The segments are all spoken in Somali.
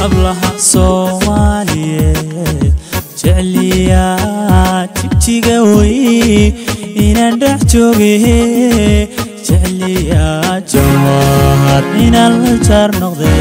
hablaha soomaaliyeed jecliyaa jigjiga wey inaan dhex jooge jecliyaa jawahar inaan la jaar noqde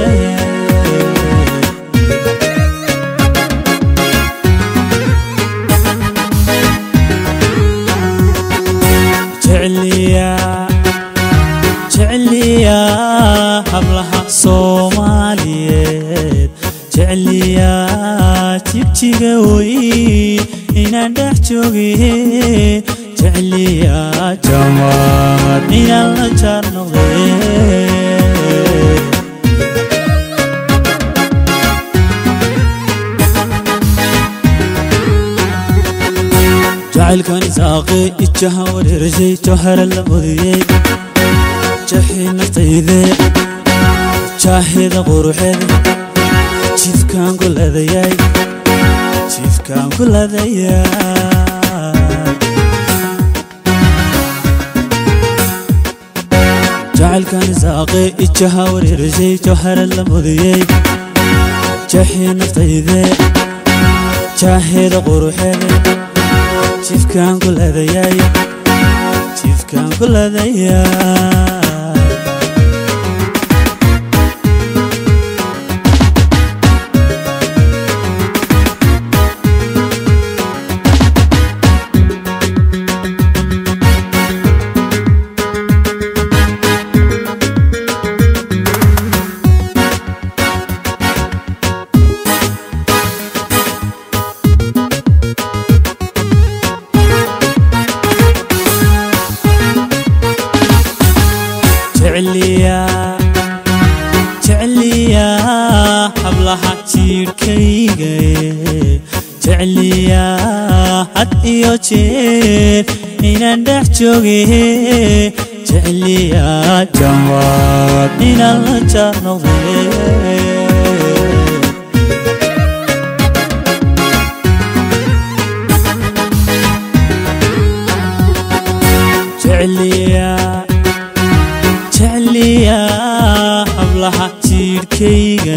jecliyaa hablaha soomaaliyeed jecliyaa jigjiga wey inaan dhex jooge jecliyaa jawahar inaan la jaar noqde jacaylkan isaaqe ijaha wareershay jawhara la mudiyey jaxii naftayde jaahida quruxeed jiifkaan ku ladayay jiifkaan ku ladayay jacaylkan isaaqe ijaha wareershay jawhara la mudiyey jaxii naftayde jaahida quruxeed jiifkaan ku ladayay jiifkaan ku ladayay jecliyaa hablaha jiirhkayga jecliyaa had iyo jeer inaan dhex jooge jecliyaa jawaad inaan la jaar noqde jecliyaa jecliyaa hablaha jiirhkayga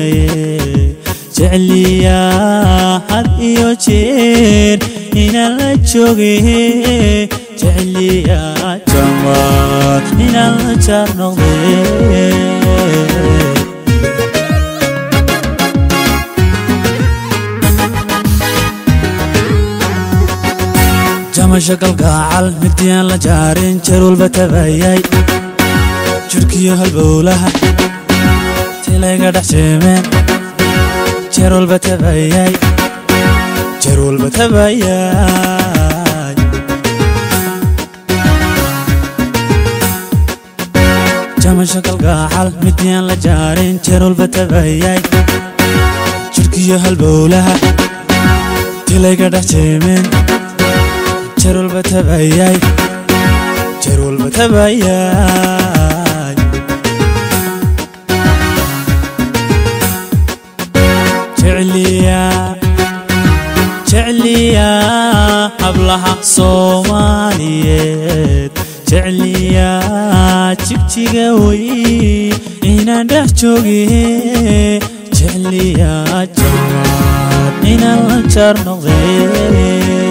jecliyaa had iyo jeer inaan la jooge jecliyaa jamaad inaan la jaar noqde jamasho galgaacal midiyaan la jaarin jeer walba tabayay jurkiyo halbowlaha tilayga dhex jeemeen jeer walba tabayay jeer walba tabayay jamasho galgaacal midiyaan la jaarin jeer walba tabayay jurkiyo halbowlaha tilayga dhex jeemeen jeer walba tabayay jeer walba tabayay jecliyaa jecliyaa hablaha soomaaliyeed jecliyaa jigjiga wey inaan dhex jooge jecliyaa jawaad inaan la jaar noqde